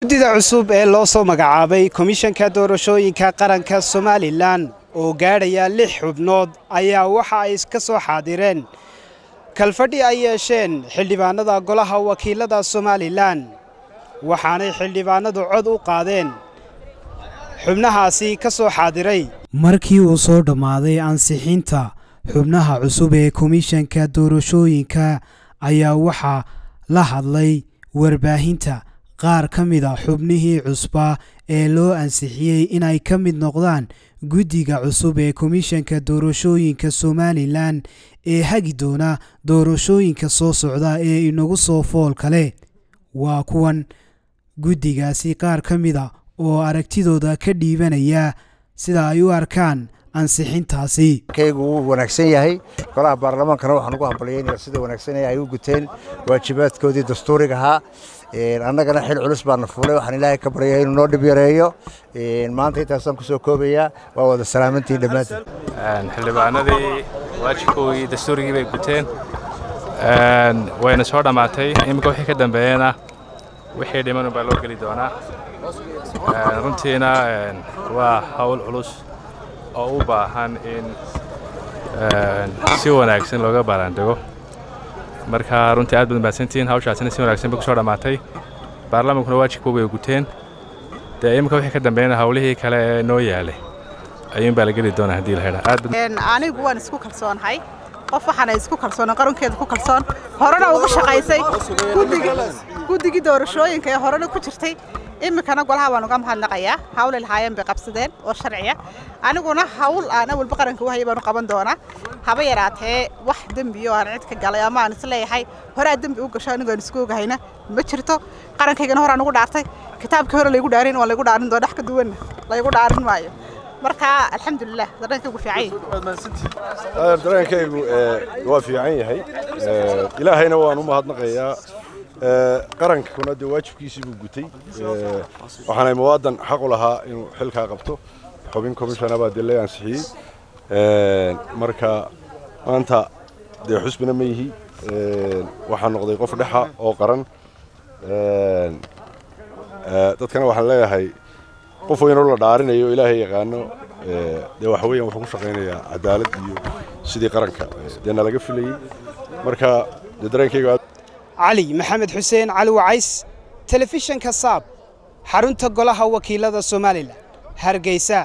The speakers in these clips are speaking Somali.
guddida cusub ee loo soo magacaabay komishanka doorashooyinka qaranka somalilan oo gaadhaya lix xubnood ayaa waxa ay ka soo xaadireen kalfadhi ay yeesheen xildhibaanada golaha wakiilada somalilan waxaanay xildhibaanadu cod u qaadeen xubnahaasi ka soo xaadiray markii uu soo dhammaaday ansixinta xubnaha cusub ee komishanka doorashooyinka ayaa waxaa la hadlay warbaahinta qaar ka mid a xubnihii cusba ee loo ansixiyey inay ka mid noqdaan guddiga cusub ee komishanka doorashooyinka somalilan ee hagi doona doorashooyinka soo socda ee inagu soo fool kale waa kuwan guddigaasi qaar ka mid a oo aragtidooda ka dhiibanaya sida ay u arkaan ansixintaasi kaygu wuu wanaagsan yahay golaha baarlamaankana waxaan ugu hambalyaynaya sida wanaagsan ay u guteen waajibaadkoodii dastuuriga ahaa annagana xil culus baana fuulay waxaan ilaahay ka baryaya inuu noo dhib yareeyo maanta intaasaan kusoo koobayaa waa wada salaamantiin dhammaantiin xildhibaanadii waajibkoodii dastuurigii bay guteen wayna soo dhammaatay iminka wixii ka dambeeyena wixii dhiman baa loo geli doonaa runtiina waa hawl culus oo u baahan in si wanaagsan looga baaraandego marka runtii aad baad mahadsantihiin hawshaasina si wanaagsan bay ku soo dhammaatay baarlamaankuna waajibkooga ay guteen dee iminka wixii ka dambeeyana hawlihii kale ee noo yaalay ayuun baa la geli doonaa haddii la hedha anigu waan isku kalsoonahay qof waxaana isku kalsoon qarankeeda ku kalsoon horena ugu shaqaysay guddigii doorashooyinka ee horena ku jirtay iminkana golaha waan uga mahadnaqayaa hawlay lahaayeen bay qabsadeen oo sharciya aniguna hawl aan awalba qaranka wahaya baanu qaban doonaa haba yaraatee wax dembi oo aan cid ka galay ama aan isleeyahay horaa dembi u gasho anigu aan isku ogahayna ma jirto qarankaygana horaan ugu dhaartay kitaabkii hore laygu dhaarin waa laygu dhaarin doona wax ka duwanna laygu dhaarin maayo marka alxamdulilah dareenkaygu fiican yahay dareenkaygu waa fiican yahay ilaahayna waan u mahadnaqayaa qarankuna dee waajibkiisii buu gutay waxaanay muwaadan xaq u lahaa inuu xilkaa qabto xubin komishana baa dee la ansixiyey marka maanta dee xusbina ma yihi waxaa noqday qof dhexa oo qaran dadkana waxaan leeyahay qof weynoo la dhaarinayo ilaahay yaqaano dee waxa weeyaan wuxuu ku shaqaynayaa cadaalad iyo sidii qaranka dee nalaga filayey marka dee dareenkayga cali maxamed xuseen cali wacays telefishanka saab xarunta golaha wakiilada somalilan hargeysa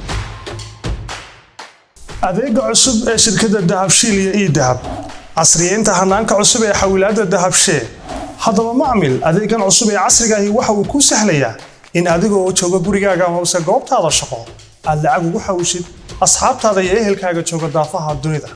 adeega cusub ee shirkadda dahabshiil iyo ii dahab casriyeynta hanaanka cusub ee xawilaadda dahabshee haddaba macmil adeegan cusub ee casrigaahi waxa uu kuu sahlayaa in adigoo jooga gurigaaga hoose goobtaada shaqo aad lacag ugu xawishid asxaabtaada iyo ehelkaaga jooga daafaha dunida